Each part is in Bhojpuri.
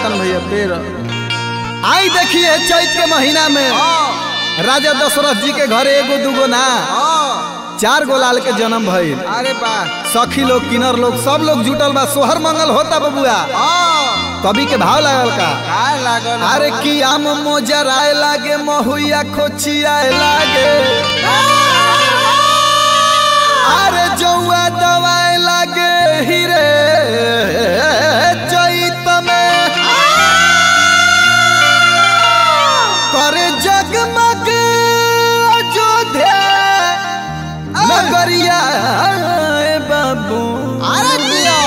लखन भैया तेरह आई देखिए चैत के महीना में राजा दशरथ जी के घरे एगो दूगो ना चार गो लाल के जन्म भइल अरे वाह सखी लोग किनर लोग सब लोग जुटल बा सोहर मंगल होता बबुआ कवि के भाव लागल का काय लागल अरे की आम मोजराए लागे महुआ खोचियाए लागे अरे जौआ दवाए लागे हीरे चैत में करे जगमग अयोध्या नगरिया ए बाबू अरे दियो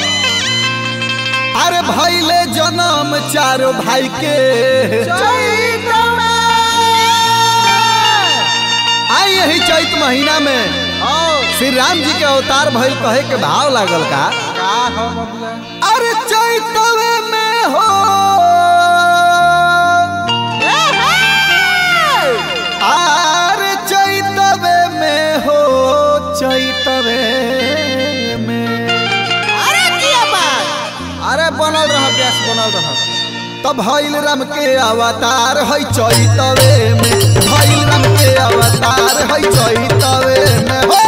अरे भैले जन्म चारो भाई के चैत में आई यही चैत महीना में ओ श्री राम जी के अवतार भइल कहे के भाव लागल का का हो बबुआ अरे चैतवे में हो अरे चैतवे में हो चैतवे में अरे दियो बात अरे बनल रह गैस बनल रह तब भइल राम के अवतार है चैतवे में भइल राम के अवतार है चैतवे में हो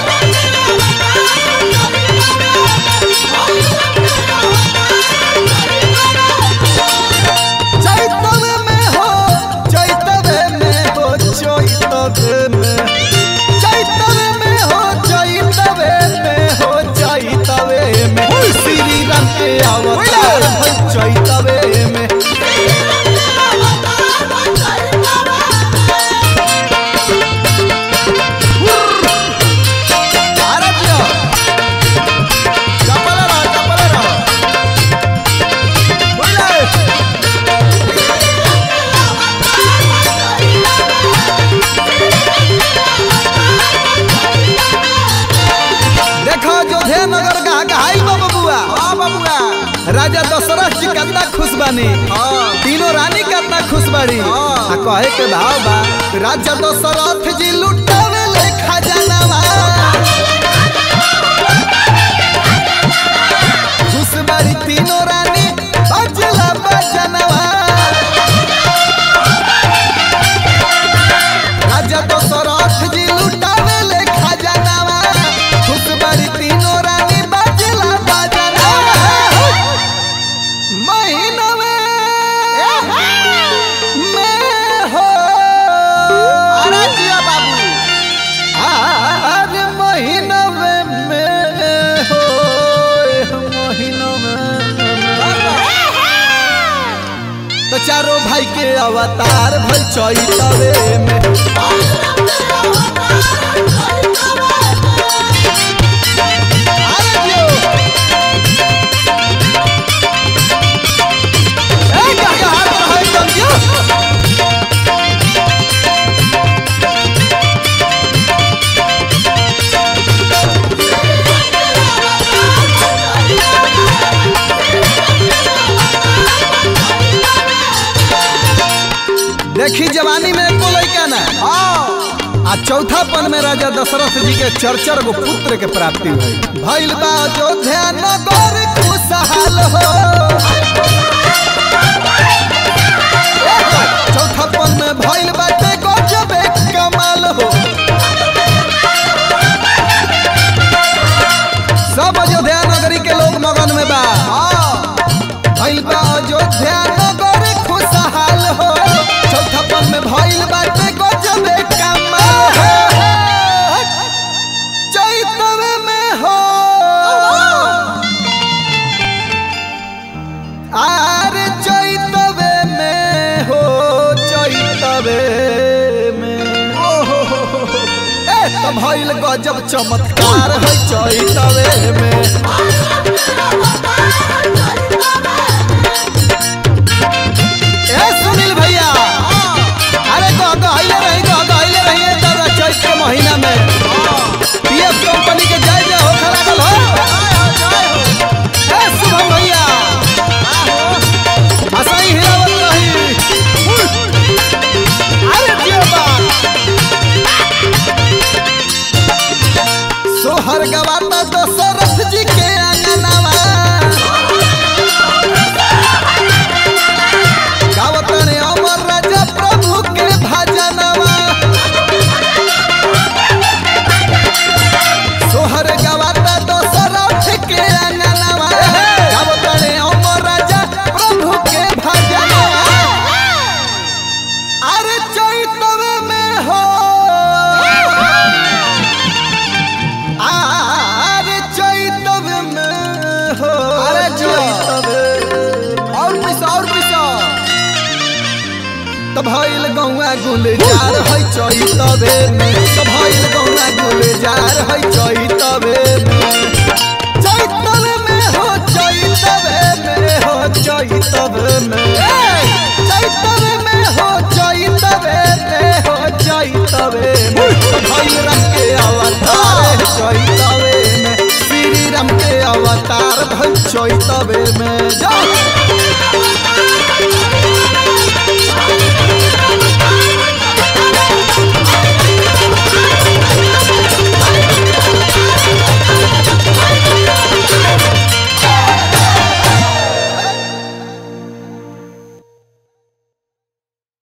चैतवे में हो चैतवे में हो चैतवे में चैतवे में हो चैतवे में हो चैतवे में श्री राम के अवतार है चैतवे में अरे दियो चपल रह चपल रह बोले देखो जोधे नगर का गहाई बा बबुआ हां बबुआ राजा दशरथ जी कितना खुश बानी हां तीनों रानी कितना खुश बाड़ी हाँ। आ कहे के भाव बा राजा दशरथ जी लुटावे ले खजानावा खुश बाड़ी तीनों रानी बजला बजनवा राजा दशरथ जी लुटावे ले खजानावा खुश बाड़ी तीनों रानी बजला बजनवा महीनवे में हो अरे दियो बाबू आज महीनवे में हो महीनवे तो चारों भाई के अवतार भल चैतवे में अरे दियो। ए, क्या क्या हाथ में है एकदम दियो। देखी जवानी में एको लइका ना आ चौथापन में राजा दशरथ जी के चरचर गो पुत्र के प्राप्ति हुई भइल बा अयोध्या नगर खुशहाल हो चौथापन में भइल बाटे गजबे कमाल हो सब अयोध्या नगरी के लोग मगन में बा भइल बा अयोध्या नगर खुशहाल हो चौथापन में भइल बाटे गजबे कमाल हो चैतवे में हो आरे चैतवे में हो चैतवे में ए तो भइल गजब चमत्कार है चैतवे में ए सुनील भैया अरे तो गहले रही तो गहले रही दादा चैत के महीना में पीएफ कंपनी के जय जय हो खड़ा गल हो ए शुभम भैया हसाई हिलावत रही अरे दियो बात सोहर गवाता दशरथ जी के अंगनावा तो भइल गौआ गुलजार है चैतवे में तो भइल गौआ गुलजार है चैतवे में चैतवे में हो चैतवे में हो चैतवे में चैतवे में हो चैतवे में हो चैतवे में तो भइल रंग के अवतार चैतवे में श्री राम के अवतार भइल चैतवे में जा